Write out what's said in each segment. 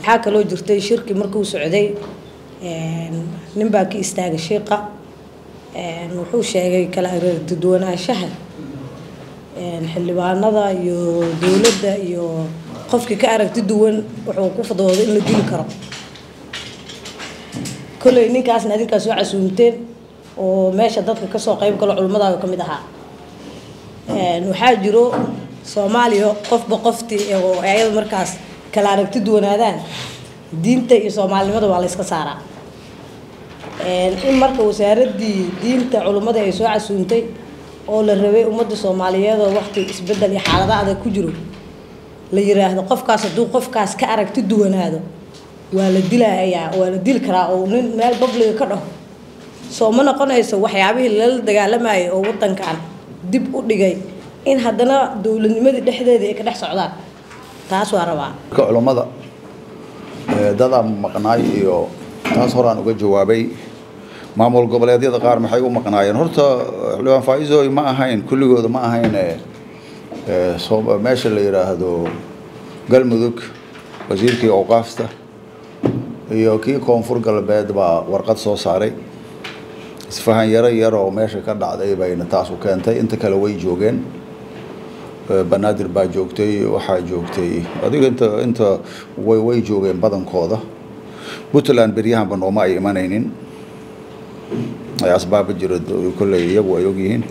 waxaa kaloo jirtay shirki markuu socday nin baa ka istaagay shiiqa wuxuu sheegay kala dadwanaanshaha xildhibaanada iyo dowladda iyo qofkii ka aragti duwan wuxuu ku fadwooday in la dili karo kolley ninkaasna adinkaa soo casuumteen oo meesha dadka kasoo qayb galo culimmadaada ka mid ahaa waxaa jiro soomaaliya qofba qoftii oo ayada markaas kala aragti duwanaadaan diinta iyo soomaalinimada waa la yska saaraa in marka wasaaraddii diinta culimmada ay soo casuuntay oo la rabay ummadda soomaaliyeed oo waqti isbedel iyo xaalada adag ku jiro la yiraahdo qofkaas hadduu qofkaas ka aragti duwanaado waa la dilayaa waa la dili karaa oo nin meel babliga ka dhaho soo ma noqonayso waxyaabihii lala dagaalamayay oo wadankan dib u dhigay in haddana dowladnimadii dhexdeeda ay ka dhex socdaan taas waa rabaa culummada dadaa maqnaay iyo taas horaan uga jawaabay maamul goboleedyada qaar maxay u maqnaayeen horta xildhibaan faa-iisooy ma ahayn kulligooda ma ahayn meesha la yidhaahdo galmudug wasiirkii awqaafta iyo kii koonfur galbeed baa warqad soo saaray isfahan yaro yar oo meesha ka dhacday bayna taas u keentay inta kale way joogeen banaadir baa joogtay waxaa joogtay adiga inta inta way way joogeen badankooda puntland beryahanba nooma ay imanaynin asbaaba jira kolley iyagu ay ogyihiin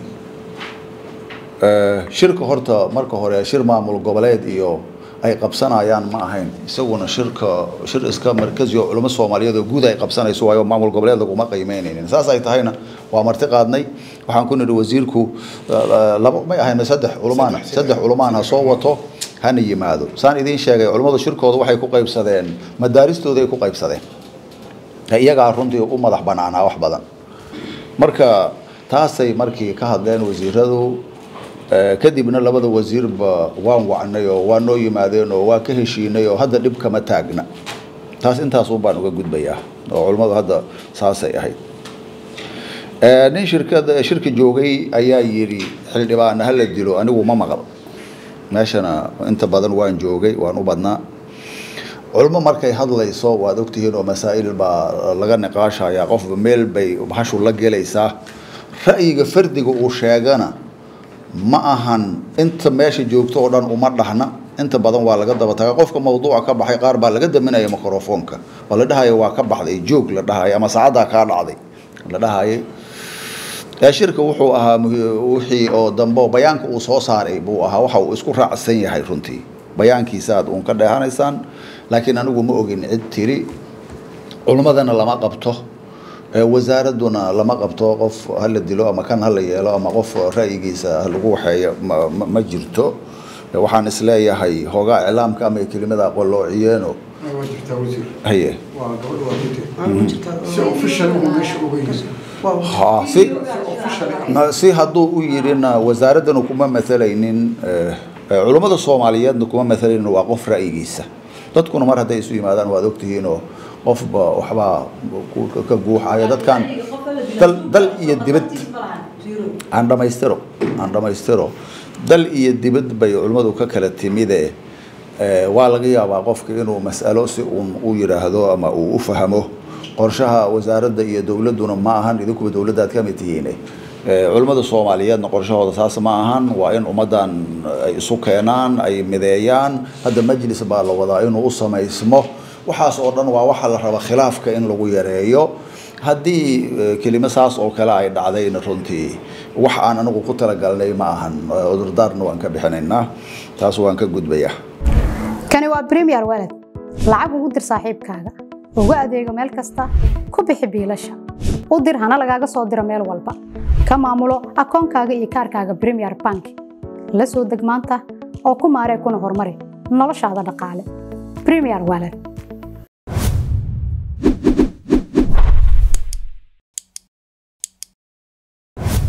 shirka horta marka hore shir maamul goboleed iyo ay qabsanayaan ma ahayn isaguna shirka shir iska markazi oo culamo soomaaliyeed oo guud ay qabsanayso waayo maamul goboleed laguma qiimeynaynin saas ay tahayna waa marti qaadnay waxaan ku nidhi wasiirku laba may ahayn saddex culumaan saddex culumaan ha soo wato hana yimaado saan idiin sheegay culummadu shirkooda waxay ku qaybsadeen madaaristooda ay ku qaybsadeen iyagaa runtii u madax banaanaa wax badan marka taasay markii ka hadleen wasiiradu kadibna labada wasiirba waan wacnay oo waa noo yimaadeen oo waa ka heshiinay oo hadda dhib kama taagna taas intaas un baan uga gudbayaa oo culummadu hadda saasay ahayd nin shirkada shirka joogay ayaa yidhi xildhibaana hala dilo anigu ma maqal meeshana inta badan waan joogay waan u badnaa culmo markay hadlayso waad ogtihiin oo masaa'il baa laga niqaashaya qofba meel bay hashu la gelaysaa ra'yiga fardiga uu sheegana ma ahan inta meesha joogto oo dhan uma dhahna inta badan waa laga daba taga qofka mawduuca ka baxay qaar baa laga daminaya microfoonka oo la dhahaya waa ka baxday joog la dhahaya ama saacaddaa kaa dhacday la dhahayay shirka wuxuu ahaa wixii oo dambe bayaanka uu soo saaray buu ahaa waxa uu isku raacsan yahay runtii bayaankiisa aad uun ka dheehanaysaan laakiin anigu ma ogin cid tiri culummadana lama qabto wasaaraduna lama qabto qof hala dilo ama kan hala yeelo ama qof ra'yigiisa lagu waxeeyo ma jirto waxaan isleeyahay hoogaa iclaamka ama kelimada qoloociyeeno haye si hadduu u yidhina wasaaraddana kuma maalaynin culummada soomaaliyeedna kuma maalaynin waa qof ra'yigiisa dadkuna mar hadday isu yimaadaan waad ogtihiinoo qofba waxbaa ka guuxaya dadkan dal iyo dibad aan dhamaystiro aan dhamaystiro dal iyo dibad bay culimmadu ka kala timide waa laga yaabaa qofka inuu mas'alo si uun u yidhaahdo ama uu u fahmo qorshaha wasaaradda iyo dowladduna ma ahan idinkuba dowladdaad ka mid tihiine culimmada soomaaliyeedna qorshahooda saas ma ahan waa in ummaddan ay isu keenaan ay mideeyaan hadda majlis baa la wadaa inuu u samaysmo waxaas oo dhan waa waxa la raba khilaafka in lagu yareeyo haddii kelimo saas oo kale ay dhacdayna runtii wax aan anigu ku talagalnay ma ahan cudurdaarna waan ka bixinaynaa taas waan ka gudbayaa kani waa premier walad lacag ugu dir saaxiibkaaga ugu adeego meel kasta ku bixi biilasha u dir hana lagaaga soo diro meel walba ka maamulo akoonkaaga iyo kaarkaaga premier bank la soo deg maanta oo ku maaree kuna horumari noloshaada dhaqaale premier walad